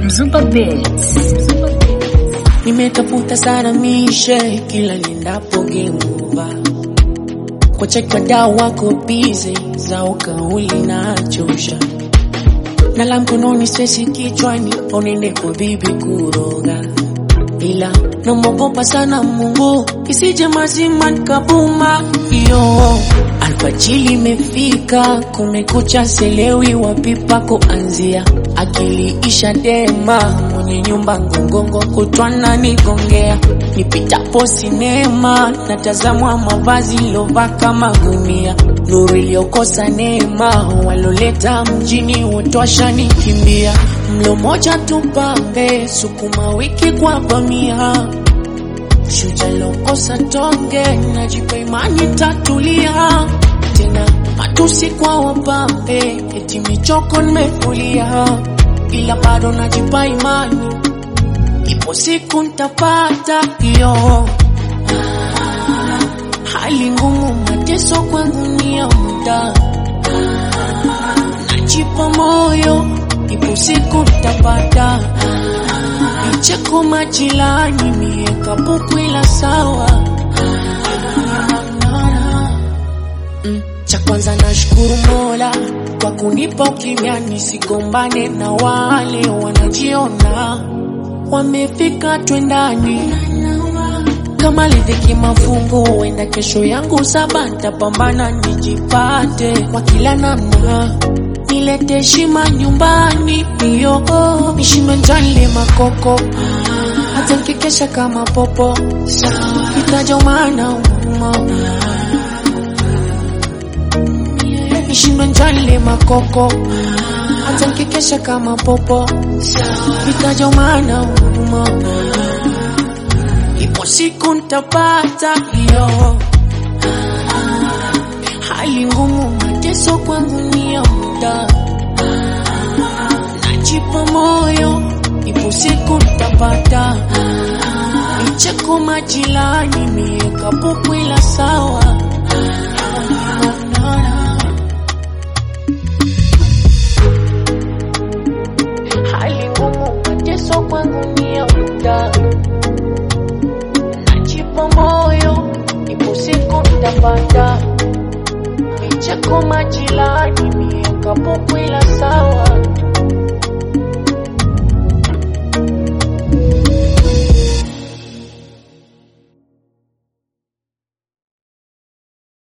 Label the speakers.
Speaker 1: Mzumba Beats.
Speaker 2: Nimetafuta sana mishe kila nindapo geuba kwa chekwa dau wako bize zao kauli na chosha na la mkononi swesi kichwani onende kwa bibi kuroga ila namogopa sana Mungu isije mazima nikabuma iyo alfajili imefika kumekucha selewi wapipa kuanzia akili isha dema mwenye nyumba ngongongo kutwana nigongea nipitapo sinema natazamwa mavazi lova kama gunia nuru iliyokosa neema waloleta mjini wotosha nikimbia mlo moja tupambe sukuma wiki kwa bamia shujalokosa tonge najipa imani tatulia tena matusi kwa wapambe eti michoko nimefulia ila bado najipa imani ipo siku ntapata hiyo hali ngumu mateso kwangu ni ya muda najipa moyo ipo siku ntapata Vicheko majilani mieka buku ila sawa Mm, cha kwanza nashukuru Mola kwa kunipa ukimya nisigombane na wale wanajiona wamefika twendani kama lidhiki mafungu huenda kesho yangu saba ntapambana nijipate kwa kila namna nilete heshima nyumbani iyo nishime njale makoko hata nkikesha kama popo itajomana uma nishime njale makoko hata nkikesha kama popo itajomana uma ipo siku ntapata iyo hali ngumu mateso kwangu ni ya muda najipa moyo ipo siku ntapata vicheko majilani mieka buku ila sawa hali ngumu mateso kwangu ni ya muda najipa moyo ipo siku ntapata vicheko majilani mieka buku ila